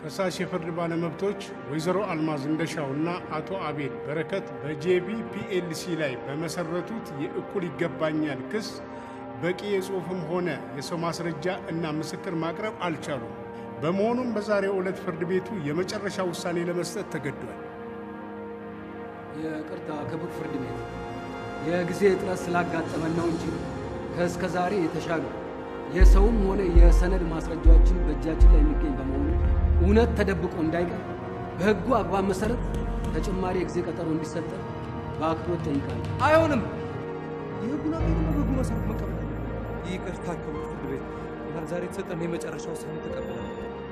ከሳሽ የፍርድ ባለመብቶች ወይዘሮ አልማዝ እንደሻውና አቶ አቤል በረከት በጄቢ ፒኤልሲ ላይ በመሰረቱት የእኩል ይገባኛል ክስ በቂ የጽሑፍም ሆነ የሰው ማስረጃ እና ምስክር ማቅረብ አልቻሉም። በመሆኑም በዛሬው ዕለት ፍርድ ቤቱ የመጨረሻ ውሳኔ ለመስጠት ተገዷል። የቅርታ ክቡር ፍርድ ቤት የጊዜ እጥረት ስላጋጠመን ነው እንጂ ከእስከ ዛሬ የተሻሉ የሰውም ሆነ የሰነድ ማስረጃዎችን በእጃችን ላይ የሚገኝ በመሆኑ እውነት ተደብቆ እንዳይቀር በሕጉ አግባብ መሰረት ተጨማሪ የጊዜ ቀጠሮ እንዲሰጠን በአክብሮት ጠይቃለሁ። አይሆንም። የህጉን አካል ደግሞ በህጉ መሰረት መቀበል አለ። ይቅርታ ክቡር ፍርድ ቤት እና ዛሬ የተሰጠን የመጨረሻ ውሳኔ ተቀብለናል።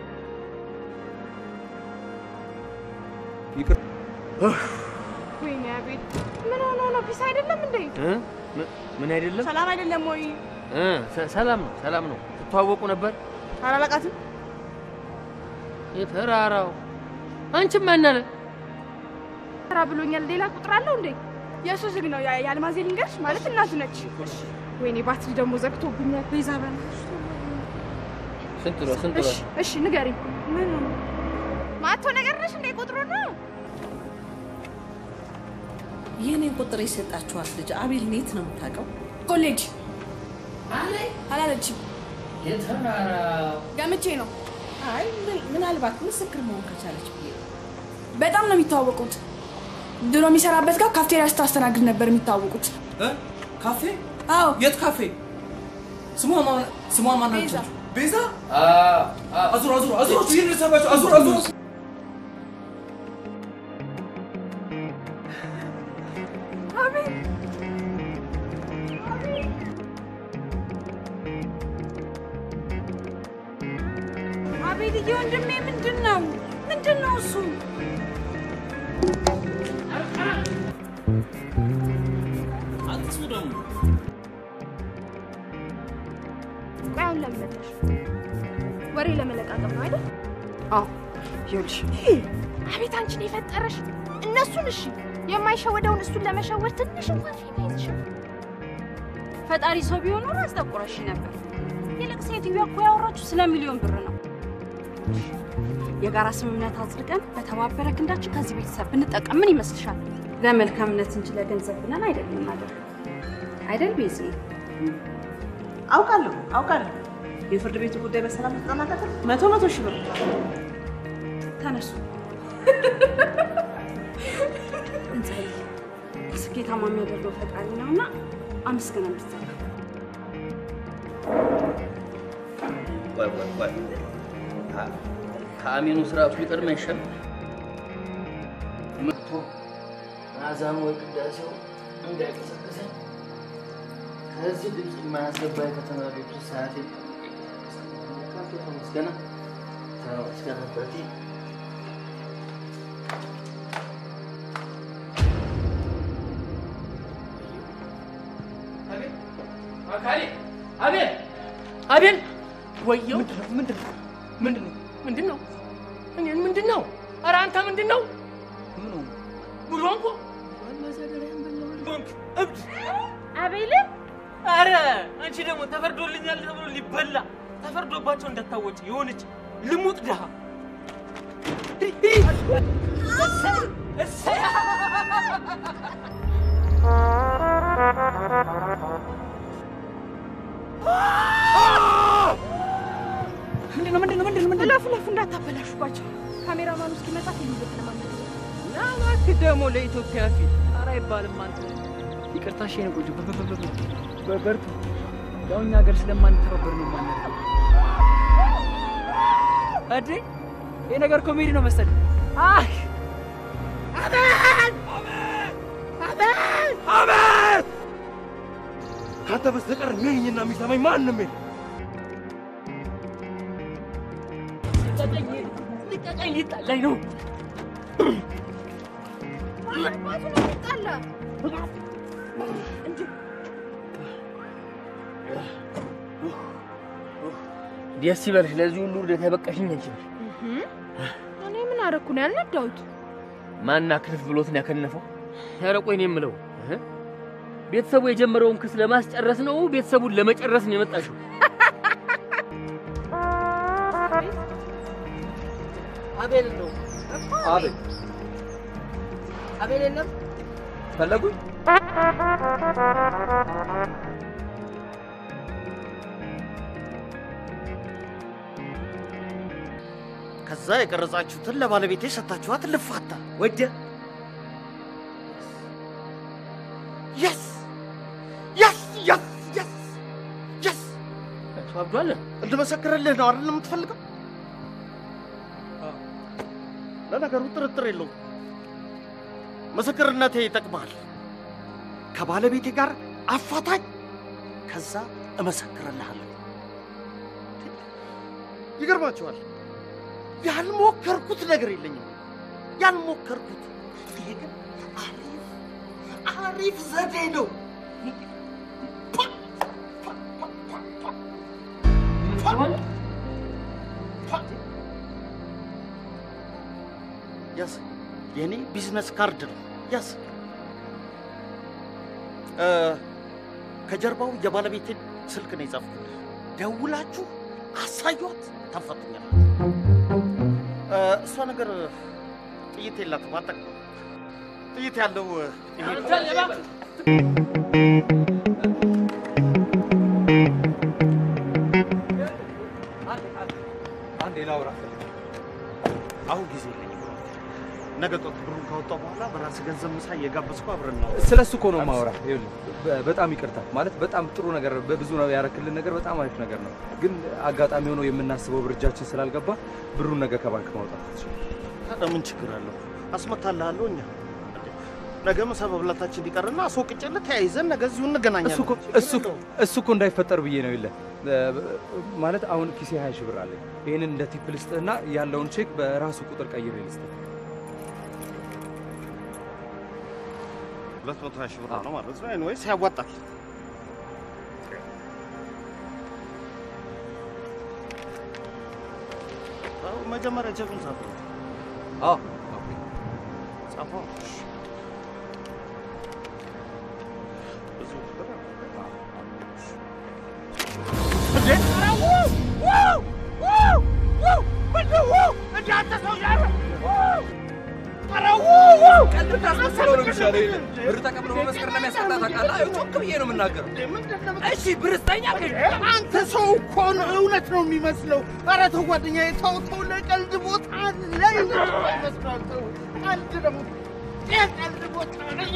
ይቅር ወይኔ አቤል ምን ሆኖ ነው? ፒስ አይደለም እንዴ? እ? ም- ምን አይደለም? ሰላም አይደለም ወይ? እ፣ ሰ- ሰላም ነው፣ ሰላም ነው። ትተዋወቁ ነበር? አላለቃትም የተራራው አንቺም ማን አለ? ራ ብሎኛል። ሌላ ቁጥር አለው እንዴ? የእሱ ዝግ ነው። ያ- የአልማዜ ልንገርሽ ማለት እናቱ ነች። ወይኔ ባትሪ ደግሞ ዘግቶብኛል። ቤዛ በእናትሽ ስንት ነው? ስንት ነው? እሺ እሺ ንገሪኝ። ምን ነው ማቶ ነገር ነሽ እንዴ? ቁጥሩ ነው የኔን ቁጥር የሰጣችኋት ልጅ አቤል ኔት ነው የምታውቀው? ኮሌጅ አላለችም። የተራራው ገምቼ ነው። አይ ምን- ምናልባት ምስክር መሆን ከቻለች ብዬ ነው። በጣም ነው የሚተዋወቁት። ድሮ የሚሰራበት ጋር ካፍቴሪያ ስታስተናግድ ነበር የሚታወቁት። እ? ካፌ? አዎ የት ካፌ? ስሟ ማን ስሟ ማን ቤዛ። ናቸው? ቤዛ? አ አ አዙር አዙር አዙር ይህን ሰባቸው አዙር አዙር አቤል አቤልዬ ወንድሜ ምንድን ነው ምንድን ነው እሱ? አትሱ ደግሞ ቆይ አሁን ለምን መጣሽ? ወሬ ለመለቃቀም ነው አይደል? አዎ ይኸውልሽ፣ አቤት አንቺን የፈጠረሽ እነሱን እሺ የማይሸወደውን እሱን ለመሸወድ ትንሽ እንኳን ፊት አይዝሽም። ፈጣሪ ሰው ቢሆን ኖሮ አስጠቁረሽ ነበር። ይልቅ ሴትዮዋ እኮ ያወራችሁ ስለ ሚሊዮን ብር ነው። የጋራ ስምምነት አጽድቀን በተባበረ ክንዳችን ከዚህ ቤተሰብ ብንጠቀም ምን ይመስልሻል? ለመልካምነት እንጂ ለገንዘብ ብለን አይደለም አይደል? አይደል ቤዚ? አውቃለሁ አውቃለሁ። የፍርድ ቤቱ ጉዳይ በሰላም ተጠናቀቀ። መቶ መቶ ሺህ ብር ተነሱ እንጸልይ። ስኬታማ የሚያደርገው ፈጣሪ ነውና አመስግነን ብትዘጋ ቆይ ቆይ ቆይ ከ- ከአሜኑ ስርዓቱ ሊቀድም አይሻልም? መጥቶ አዛኑ ወይ ቅዳሴው እንዳይቀሰቅሰኝ ከዚህ ድምፅ የማያስገባ የከተማ ቤቱ ሰዓት ተመስገና ተመስገና አባቴ አቤል አቤል አቤል ወየው ምንድን ነው ምንድን ነው ምንድን ነው እኔን ምንድን ነው ኧረ አንተ ምንድን ነው ሙሉ አንኮ እብድ አቤልን ኧረ አንቺ ደግሞ ተፈርዶልኛል ተብሎ ሊበላ ተፈርዶባቸው እንዳታወጭ የሆነች ልሙጥ ድሃ እሰይ እሰይ ምንድን ነው ምንድን ነው ምንድን ነው ምንድን ነው? እለፍ እለፍ እንዳታበላሹባቸው። ካሜራማኑ እስኪመጣ ፊልም እየተለማመደ ነው። ና እባክህ ደግሞ ለኢትዮጵያ ፊት ኧረ አይባልም አንተ ይቅርታ እሺ የኔ ቆንጆ በ- በ- በ- በ- በርቱ። ያው እኛ ሀገር ስለማንተባበር ነው የማናደርገው። እንዴ ይሄ ነገር ኮሜዲ ነው መሰለኝ። አይ ካንተ በስተቀር የሚያየኝና የሚሰማኝ ማንም የለም። ልቀቀኝ ልቀቀኝ ሊጣላኝ ነው አባቱ ነው የሚጣላ። ደስ ይበልሽ ለዚህ ሁሉ ውርደት ያበቃሽኝ አንቺ ነሽ እኔ ምን አደረኩ ነው ያልነዳሁት? ማና ክንፍ ብሎትን ያከነፈው ኧረ ቆይ እኔ የምለው እ? ቤተሰቡ የጀመረውን ክስ ለማስጨረስ ነው ቤተሰቡን ለመጨረስ ነው የመጣሽው አቤል ነው። አቤል አቤል የለም። ፈለጉኝ? ከዛ የቀረጻችሁትን ለባለቤቴ ሰጥታችኋት ልፋታ ወደ የስ የስ የስ የስ የስ አብዷል። እንድመሰክርልህ ነው አይደል የምትፈልገው? ለነገሩ ጥርጥር የለውም። ምስክርነቴ ይጠቅማል። ከባለቤቴ ጋር አፋታኝ፣ ከዛ እመሰክርልሃለሁ። ይገርማችኋል፣ ያልሞከርኩት ነገር የለኝም። ያልሞከርኩት ይሄ ግን አሪፍ አሪፍ ዘዴ ነው። ያስ የኔ ቢዝነስ ካርድ ነው። ያስ እ፣ ከጀርባው የባለቤቴን ስልክ ነው የጻፍኩት። ደውላችሁ አሳዩት፣ ታፋቱኛላችሁ። እ፣ እሷ ነገር ጥይት የላትም። አጠቅ ጥይት ያለው ይሄ ነው። አንተ ሌባ! አንዴ ላውራ። አሁን ጊዜ የለኝም። ነገ ጧት ብሩን ካወጣሁ በኋላ በራስ ገንዘብ ምሳ እየጋበዝኩ አብረን ነው። ስለ እሱ እኮ ነው ማውራ። ይኸውልህ በ- በጣም ይቅርታ ማለት በጣም ጥሩ ነገር በብዙ ነው ያረክልን ነገር በጣም አሪፍ ነገር ነው። ግን አጋጣሚ ሆኖ የምናስበው ብር እጃችን ስላልገባ ብሩን ነገ ከባንክ ማውጣት ትችላል። ታዲያ ምን ችግር አለው? አስመታልሃለሁ። እኛ እንዴ፣ ነገ ምሳ መብላታችን ሊቀርና አስወቅጬልህ ተያይዘን ነገ እዚሁ እንገናኛለን። እሱ እኮ እሱ እሱ እኮ እንዳይፈጠር ብዬ ነው። የለ ማለት አሁን ኪሴ ሀያ ሺህ ብር አለኝ። ይህንን እንደ ቲፕ ልስጥህና ያለውን ቼክ በራሱ ቁጥር ቀይሬ ልስጥህ። ሁለት መቶ ሀያ ሺህ ብር ነው ማለት ነው። ኤኒዌይስ ያዋጣል። አዎ፣ መጀመሪያ ቼኩን ጻፈው። አዎ ጻፈው። ብዙ ብር እንዴ! ኧረ ውይ! ውይ! ውይ! ውይ! ምንድን ውይ? እንዴ አንተ ሰውዬ! ውይ! ኧረ ውይ! ውይ! ቀልድ ብታስመስለው ነው የሚሻለው። የለ ብር ተቀብሎ መመስከር እንደሚያስቀጣ ታውቃለህ? አይ ጮክ ብዬ ነው የምናገረው። እሺ ብር ስጠኝ አልከኝ። አንተ ሰው እኮ ነው እውነት ነው የሚመስለው። ኧረ ተው ጓደኛዬ፣ ተው ተው፣ ለቀልድ ቦታ ላይ ይመስላል። ተው ቀልድ ደግሞ የቀልድ ቦታ ላይ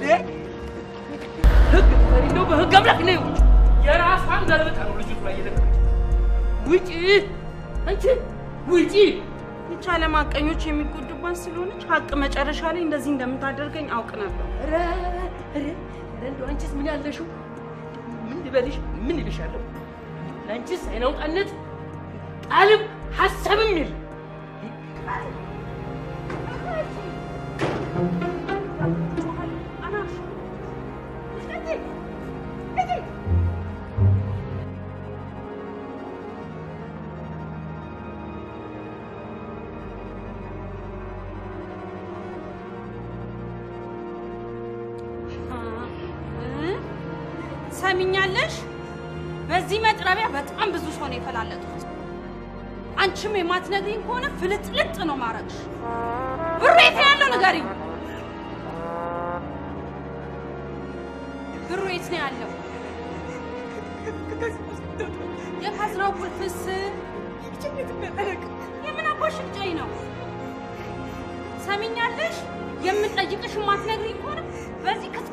ህግ እንደው በህግ አምላክ ነይ ውጭ። የራሷን ገልብጣ ነው ልጅቱ ላይ የለቀቀች። ውጪ! አንቺ ውጪ! ይቺ ዓለም ሐቀኞች የሚጎዱባት ስለሆነች ሀቅ መጨረሻ ላይ እንደዚህ እንደምታደርገኝ አውቅ ነበር። ኧረ ኧረ ኧረ እንደው አንቺስ ምን ያለሽው ምን ልበልሽ? ምን ይልሻለሁ? ለአንቺስ አይናውጣነት ቃልም ሀሳብም የለም። እ? ሰሚኛለሽ? በዚህ መጥረቢያ በጣም ብዙ ሰው ነው የፈላለጡት። አንቺም የማትነግሪኝ ከሆነ ፍልጥልጥ ነው ማረግሽ። ብሩ የት ነው ያለው ንገሪኝ። ብሩ የት ነው ያለው? የካዝናው ቁልፍስ የምን አባሽ ልጨኝ ነው? ሰሚኛለሽ? የምጠይቅሽ የማትነግሪኝ ከሆነ በዚህ